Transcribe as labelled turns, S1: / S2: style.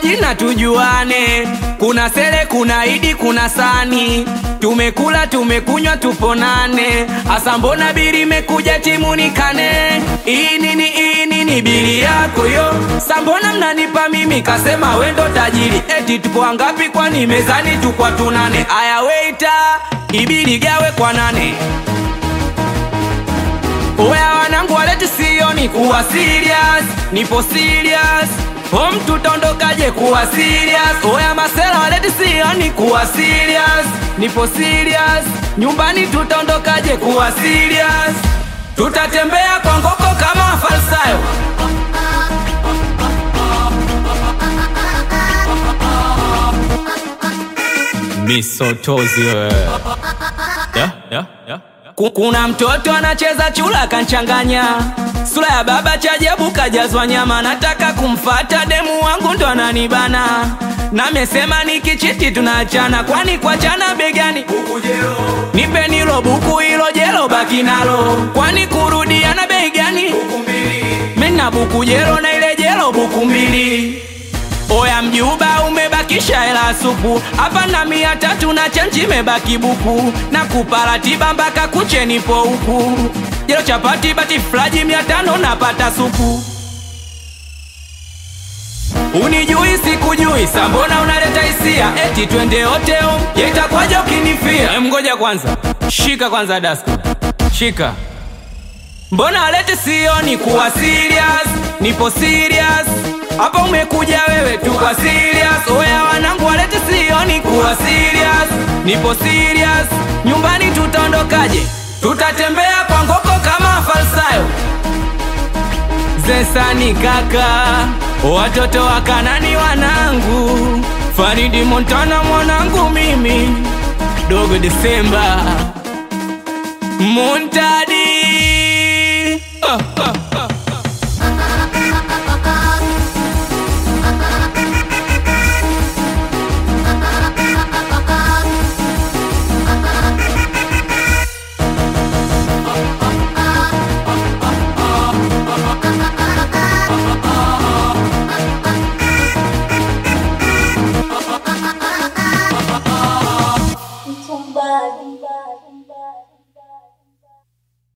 S1: majina tujuane. Kuna Sele, kuna Idi, kuna Sani. Tumekula tumekunywa, tuponane. Asa mbona bili imekuja timunikane? Hii nini, hii nini bili yako yo? Sambona mnanipa mimi, kasema wendo tajiri. Eti tupo wangapi? Kwani mezani tukwa tunane. Aya weita, ibili gawe kwa nane. Oya wanangu waleti sioni kuwa serious, nipo serious. Home tutaondokaje kuwa serious? Oya masela waleti sioni kuwa serious, nipo serious. Nyumbani tutaondokaje kuwa serious? Tutatembea kwa ngoko kama falsayo.
S2: Misotozi wewe. Yeah, yeah, yeah.
S1: Ku- Kuna mtoto anacheza chula kanchanganya, sura ya baba chajabu kajazwa nyama. Nataka kumfata demu wangu ndo ananibana, namesema nikichiti tunaachana, kwani kuachana begani nipe nilo buku hilo jelo baki nalo, kwani kurudiana bei gani? Mina buku jelo na ile jelo buku mbili. Oya mjuba umebakisha hela supu hapa na mia tatu na chenji imebaki buku na kupa ratiba mpaka kuche nipo huku jelo chapati bati flaji mia tano napata supu Unijui sikujui sambona unaleta hisia eti twende hoteo yetakwaja ukinifia Em, ngoja kwanza shika kwanza daska shika Mbona alete sioni kuwa serious, nipo serious. Hapa umekuja wewe tu kwa serious. Oya wanangu walete sioni kuwa serious, nipo serious. Nyumbani tutaondokaje? Tutatembea kwa ngoko kama falsayo. Zesani kaka, watoto wa Kanani wanangu, Faridi Montana mwanangu mimi, Dogo Desemba Montana